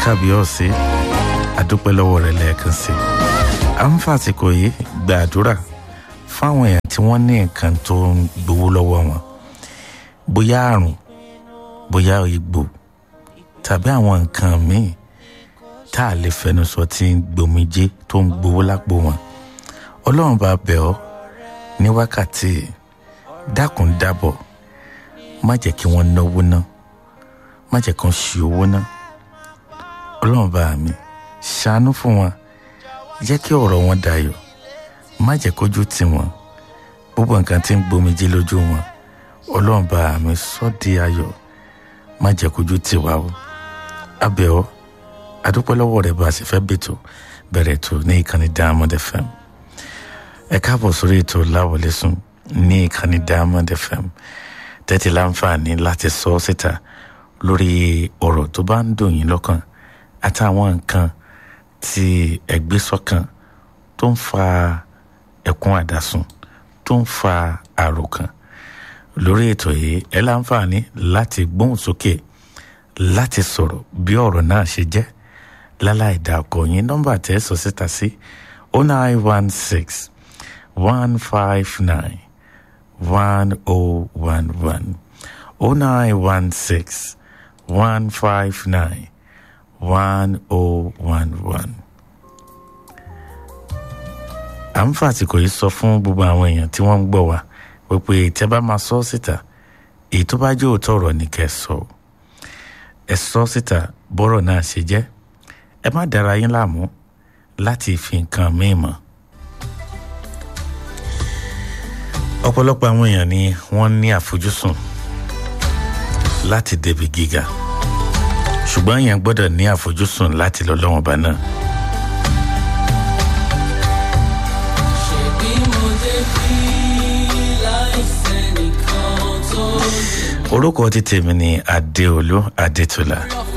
kábíyọ̀sí àdúpẹ́ lọ́wọ́ rẹ̀ lẹ́ẹ̀kan sí i à ń fàsìkò yìí gbàdúrà fáwọn èèyàn tí wọ́n ní nǹkan tó ń gbowó lọ́wọ́ wọn bóyá àrùn bóyá egbò tàbí àwọn nǹkan míì tá a lè fẹnu sọ tí ń gbomijé tó ń gbowó lápò wọn ọlọ́run bá bẹ̀ ọ́ ní wákàtí dákun dábọ̀ má jẹ́ kí wọ́n náwó ná má jẹ́ kí wọ́n ṣi owó ná ọlọ́run bá mi ṣàánú fún wọn jẹ́ kí ọ̀rọ̀ wọn dayọ̀ má jẹ́ kójú tì wọ́n gbogbo nǹkan tí ń gbomijé lójú wọn ọlọ́run bá mi sọ́ di ayọ̀ má jẹ́ kójú tì wá o abẹ́ ọ́ adúpẹ́ lọ́wọ́ rẹ̀ bá a sì fẹ́ bètò bẹ̀rẹ̀ tó ní ìkànnì Diamond FM ẹ káàbọ̀ sórí ètò láwọlé sùn ní ìkànnì Diamond FM tẹ́tí láǹfààní láti sọ ọ́ síta lórí ọ̀rọ̀ tó bá ń dùn yín lọ́kàn àtàwọn nǹkan tí ẹgbẹ́ sọ́kàn tó ń fa ẹkún àdásùn tó ń fa àròkàn lórí ètò yìí ẹ láǹfààní láti gbóhùn sókè láti sọ̀rọ̀ bí ọ̀rọ̀ náà ṣe jẹ́ láláì dá ọkọ̀ yín nọ́mbà tẹ́ sọ síta sí oh nine one six one five nine one oh one one oh nine one six one five nine one oh one one. à ń fàtìkò yìí sọ fún gbogbo àwọn èèyàn tí wọ́n ń gbọ́ wa wípé tẹ́ bá máa sọ síta èyí tó bá jẹ́ òótọ́ ọ̀rọ̀ ni kẹ́ ẹ sọ ẹ sọ síta bọ́rọ̀ náà ṣe jẹ́ ẹ má dára yín láàmú láti fi nǹkan míì mọ́. ọ̀pọ̀lọpọ̀ àwọn èèyàn ni wọ́n ní àfojúsùn láti débi gíga ṣùgbọ́n èèyàn gbọ́dọ̀ ní àfojúsùn láti lọ lọ́wọ́n bá náà. orúkọ ti tèmi ni adéolú adétọ́lá